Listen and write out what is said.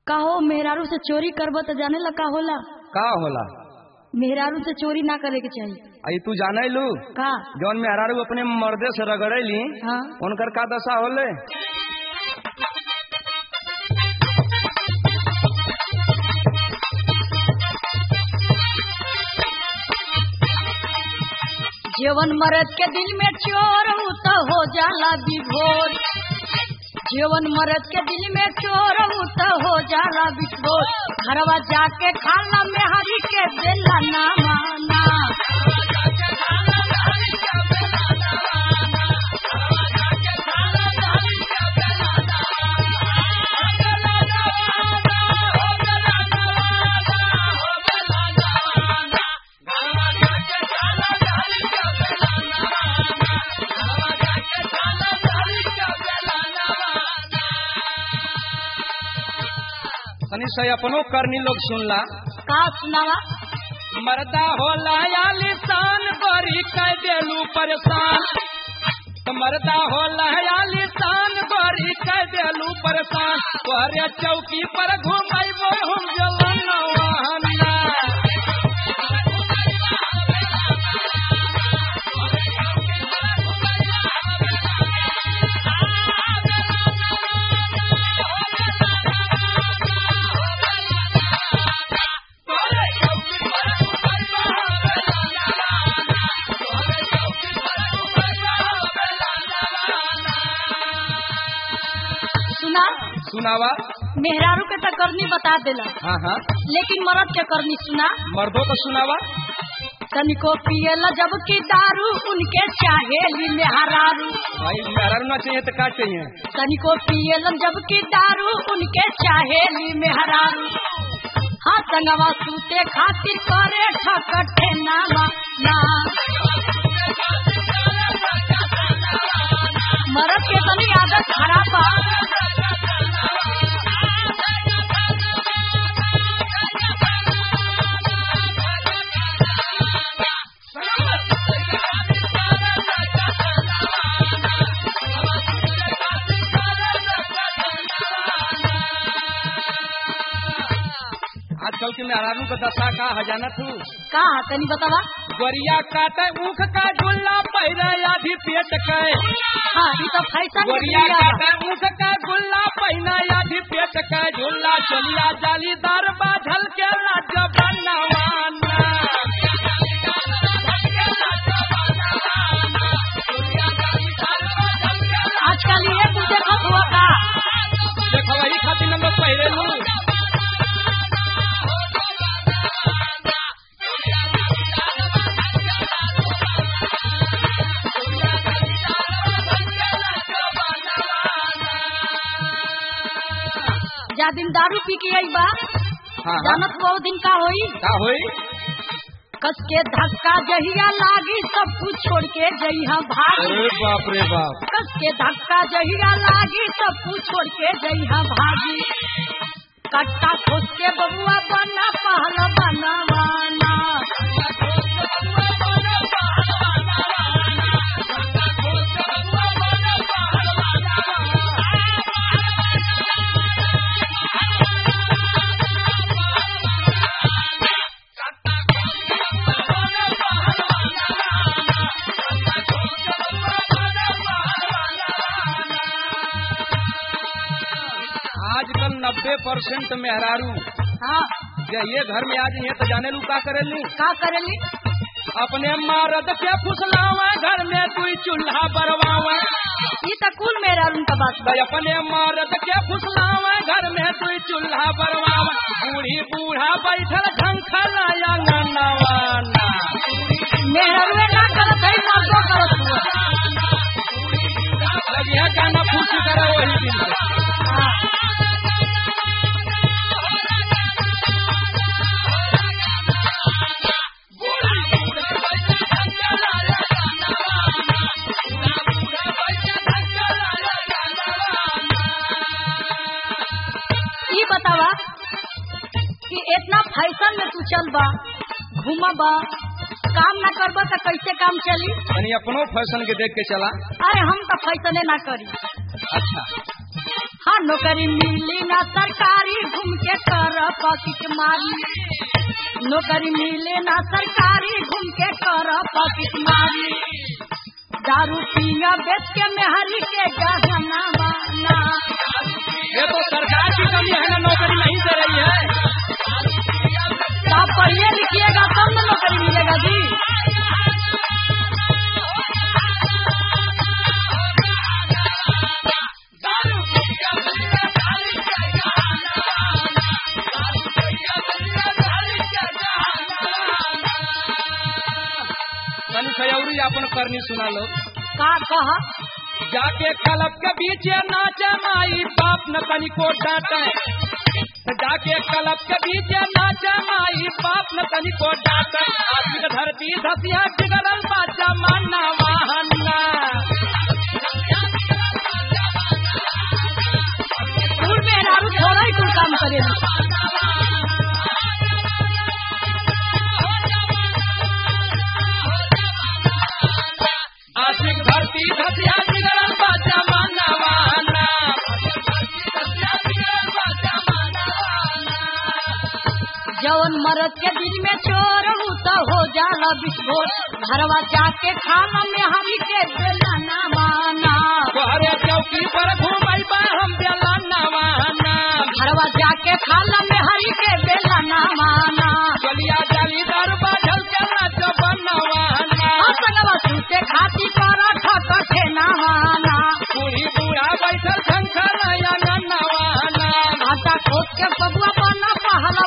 कहो मेहरारू से चोरी करब तो जाने ला का होला का होला मेहरारू से चोरी ना करे के चाहिए आई तू जाने लू का जौन में हरारू अपने मर्दे से रगड़ेली हाँ उनकर का दशा होले जीवन मरद के दिल में चोर हूँ तो हो जाला विभोर जीवन मरद के दिल में चोर हूँ तो हो जाला विभोर घरवा जाके खाना में हरी के बेला ना माना तनी से अपनो करनी लोग सुनला का सुनावा मर्दा होला या लिसान गोरी कह देलू परेशान तो मर्दा होला या लिसान गोरी कह देलू परेशान तोहरे चौकी पर घुमाइबो हम जवाना सुना सुनावा मेहरारू के तो करनी बता देला हाँ हाँ लेकिन मरद के करनी सुना मर्दों को सुनावा तनिको पियला जब की दारू उनके चाहेली मेहरारू भाई मेहरारू ना चाहिए तो का चाहिए तनिको पियलन जब की दारू उनके चाहेली मेहरारू हाँ संगवा सूते खातिर करे ठकठे नामा ना मरद के तनी आदत खराब बा आजकल के मेहरारू का दशा का हजाना तू का तनी बतावा गोरिया काटे ऊख का गुल्ला पैरा आधी पेट के हाँ ये तो फैशन गोरिया काटे ऊख का गुल्ला पहिना आधी पेट के झुल्ला चलिया जालीदार बाझल के लाज बनवाना आजकल ये तू देखत हुआ का देखो वही खातिर नंबर पहले लू जा दिन दारू पी के आई बा हाँ हाँ जानत बहुत दिन का होई का होई कस के धक्का जहिया लागी सब कुछ छोड़ के जइहा भागी अरे बाप रे बाप कस के धक्का जहिया लागी सब कुछ छोड़ के जइहा भागी कट्टा खोस के बबुआ बना पहला बनवाना आजकल नब्बे परसेंट मेहरारू हाँ जे ये घर में आज ये तो जाने लू का करेली का करेली अपने मर्द के फुसलावा घर में तू चूल्हा बरवावा ये तो कुल मेरा उनका बात बा भाई अपने मर्द के फुसलावा घर में तू चूल्हा बरवावा बूढ़ी बूढ़ा बैठल झंखला अंगनवाना मेरा रुए ना करत है ना तो करत हुआ अब यह गाना फूसी करे वही दिन से। ये बतावा कि इतना फैशन में तू चल बा घूमबा काम ना करबा तो कैसे काम चली यानी अपनो फैशन के देख के चला अरे हम तो फैसले ना करी अच्छा हाँ नौकरी मिली ना सरकारी घूम पॉकेट मारी नौकरी मिले ना सरकारी घूम के कर पॉकेट मारी दारू पीना बेच के मेहरी के गहना माना ये तो सरकार की कमी है ना नौकरी नहीं दे रही है आप पढ़िए लिखिएगा तब ना नौकरी मिलेगा जी तनी सयौरी अपन करनी सुना लो का कहा जाके कलब के बीच नाचे माई बाप न तनी को डांटे जाके कलब के बीच नाचे माई बाप न तनी को डांटे आशिक धरती धसिया बिगड़ल बाजा माना वाहना स्कूल में नारू थोड़ा ही कुछ काम करेगा आशिक धरती धसिया बिगड़ल बाजा माना वाहना जवन मरद के दिल में चोर हूँ तो हो जाला विस्फोट घरवा जाके खाना में हमी के बेला ना माना तोहरे चौकी पर घूमई बा हम बेला नवाना घरवा जाके खाना में हरी के बेला ना माना गलिया जाली दरबा झल के नाच बनवाना असंगवा सूते खाती पराठा कठे ना माना बूढ़ी बूढ़ा बैठल शंकर नवाना घाटा खोद के बबुआ बना पहला